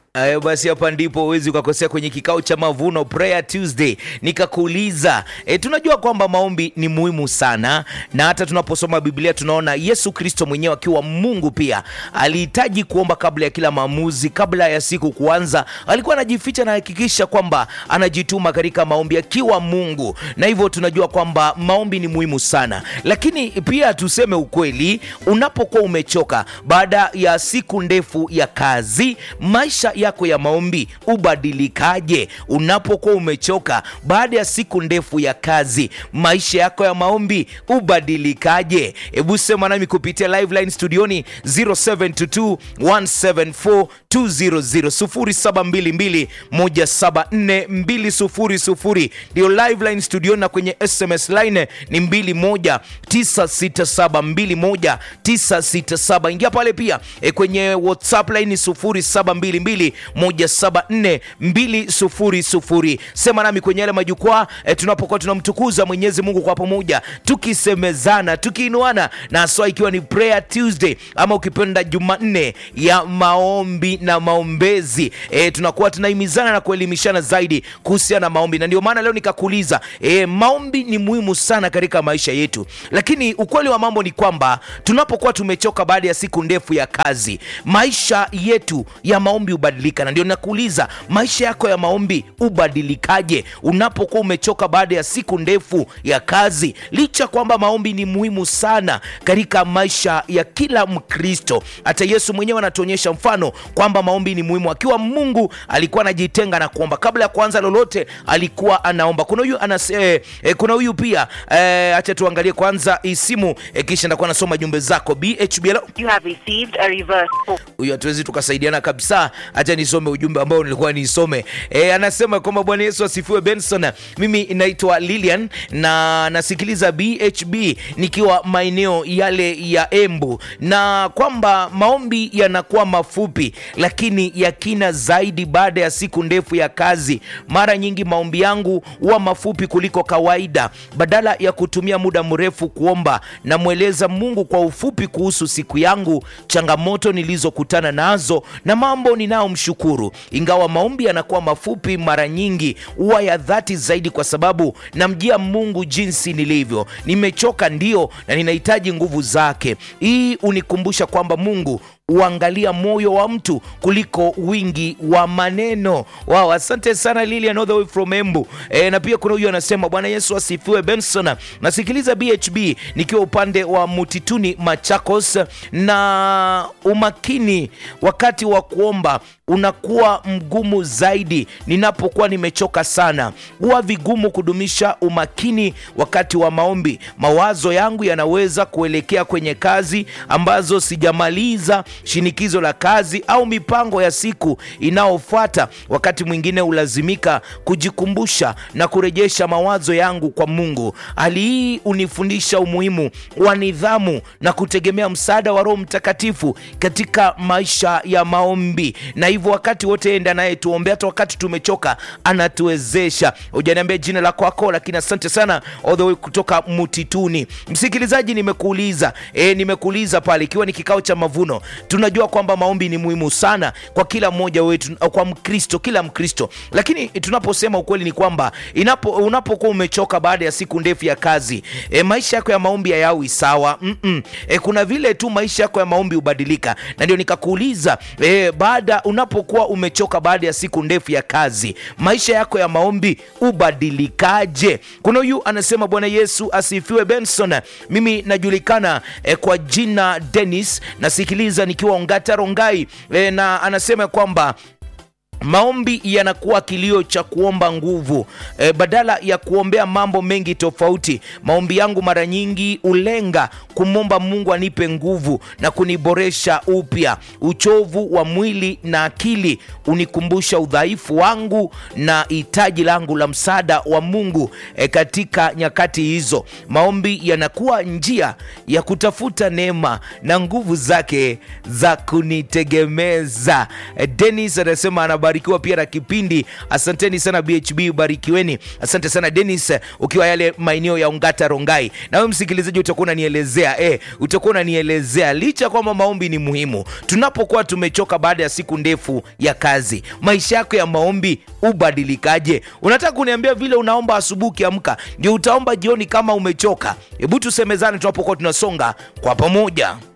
Ayo basi, hapa ndipo huwezi ukakosea kwenye kikao cha Mavuno Prayer Tuesday. Nikakuuliza e, tunajua kwamba maombi ni muhimu sana, na hata tunaposoma Biblia tunaona Yesu Kristo mwenyewe akiwa Mungu pia alihitaji kuomba kabla ya kila maamuzi, kabla ya siku kuanza, alikuwa anajificha na hakikisha kwamba anajituma katika maombi akiwa Mungu, na hivyo tunajua kwamba maombi ni muhimu sana. Lakini pia tuseme ukweli, unapokuwa umechoka baada ya siku ndefu ya kazi, maisha yako ya maombi ubadilikaje? Unapokuwa umechoka baada ya siku ndefu ya kazi, maisha yako ya maombi ubadilikaje? Hebu sema nami kupitia live line studioni 0722 174 200 0722174200 ndio live line studioni, na kwenye SMS line ni 21967 21967. Ingia pale pia e, kwenye WhatsApp line 0722174200. Sema nami kwenye yale majukwaa e, tunapokuwa tunamtukuza Mwenyezi Mungu kwa pamoja, tukisemezana, tukiinuana, na haswa ikiwa ni Prayer Tuesday ama ukipenda Jumanne ya maombi na maombezi e, tunakuwa tunahimizana na kuelimishana zaidi kuhusiana na maombi, na ndio maana leo nikakuuliza e, maombi ni muhimu sana katika maisha yetu, lakini ukweli wa mambo ni kwamba tunapokuwa tumechoka baada ya siku ndefu ya kazi, maisha yetu ya maombi hubadilika, na ndio nakuuliza maisha yako ya maombi hubadilikaje unapokuwa umechoka baada ya siku ndefu ya kazi, licha kwamba maombi ni muhimu sana katika maisha ya kila Mkristo. Hata Yesu mwenyewe anatuonyesha mfano kwamba maombi ni muhimu. Akiwa Mungu alikuwa anajitenga na kuomba, kabla ya kuanza lolote alikuwa anaomba. Kuna huyu anas, eh, eh, kuna huyu pia eh, acha tuangalie kwanza isimu eh, kisha ndakuwa nasoma jumbe zako BHB. Hello? You have received a reverse call. huyu hatuwezi tukasaidiana kabisa. Hacha nisome ujumbe ambao nilikuwa nisome. E, anasema kwamba Bwana Yesu asifiwe. Benson, mimi naitwa Lilian na nasikiliza BHB nikiwa maeneo yale ya Embu, na kwamba maombi yanakuwa mafupi lakini ya kina zaidi baada ya siku ndefu ya kazi. Mara nyingi maombi yangu huwa mafupi kuliko kawaida. Badala ya kutumia muda mrefu kuomba, namweleza Mungu kwa ufupi kuhusu siku yangu, changamoto nilizokutana nazo na mambo ninayomshukuru. Ingawa maombi yanakuwa mafupi, mara nyingi huwa ya dhati zaidi, kwa sababu namjia Mungu jinsi nilivyo. Nimechoka ndio, na ninahitaji nguvu zake. Hii hunikumbusha kwamba Mungu huangalia moyo wa mtu kuliko wingi wa maneno. Wow, asante sana Lilian all the way from Embu. E, na pia kuna huyu anasema Bwana Yesu asifiwe. Benson, nasikiliza BHB nikiwa upande wa Mutituni Machakos, na umakini wakati wa kuomba unakuwa mgumu zaidi ninapokuwa nimechoka sana. Huwa vigumu kudumisha umakini wakati wa maombi. Mawazo yangu yanaweza kuelekea kwenye kazi ambazo sijamaliza, shinikizo la kazi au mipango ya siku inayofuata. Wakati mwingine hulazimika kujikumbusha na kurejesha mawazo yangu kwa Mungu. Hali hii hunifundisha umuhimu wa nidhamu na kutegemea msaada wa Roho Mtakatifu katika maisha ya maombi, na hivyo wakati wote enda naye tuombe, hata wakati tumechoka anatuwezesha. Hujaniambia jina la kwako, lakini asante sana all the way kutoka Mutituni. Msikilizaji, nimekuuliza e, nimekuuliza pale, ikiwa ni kikao cha mavuno, tunajua kwamba maombi ni muhimu sana kwa kila mmoja wetu, kwa Mkristo, kila Mkristo. Lakini tunaposema ukweli ni kwamba inapo unapokuwa umechoka baada ya siku ndefu ya kazi e, maisha yako ya maombi hayawi sawa mm -mm. E, kuna vile tu maisha yako ya maombi hubadilika, na ndio nikakuuliza e, baada unapokuwa umechoka baada ya siku ndefu ya kazi, maisha yako ya maombi hubadilikaje? Kuna huyu anasema Bwana Yesu asifiwe. Benson, mimi najulikana e, kwa jina Dennis, nasikiliza nikiwa Ongata Rongai e, na anasema kwamba maombi yanakuwa kilio cha kuomba nguvu e, badala ya kuombea mambo mengi tofauti. Maombi yangu mara nyingi ulenga kumwomba Mungu anipe nguvu na kuniboresha upya. Uchovu wa mwili na akili unikumbusha udhaifu wangu na hitaji langu la msaada wa Mungu e, katika nyakati hizo. Maombi yanakuwa njia ya kutafuta neema na nguvu zake za kunitegemeza. E, Dennis anasema anaba kubarikiwa pia na kipindi. Asanteni sana BHB, barikiweni. Asante sana Dennis, ukiwa yale maeneo ya Ongata Rongai. Na wewe msikilizaji, utakuwa unanielezea eh, utakuwa unanielezea licha kwamba maombi ni muhimu, tunapokuwa tumechoka baada ya siku ndefu ya kazi, maisha yako ya maombi ubadilikaje? Unataka kuniambia vile unaomba asubuhi ukiamka ndio utaomba jioni kama umechoka? Hebu tusemezane tunapokuwa tunasonga kwa pamoja.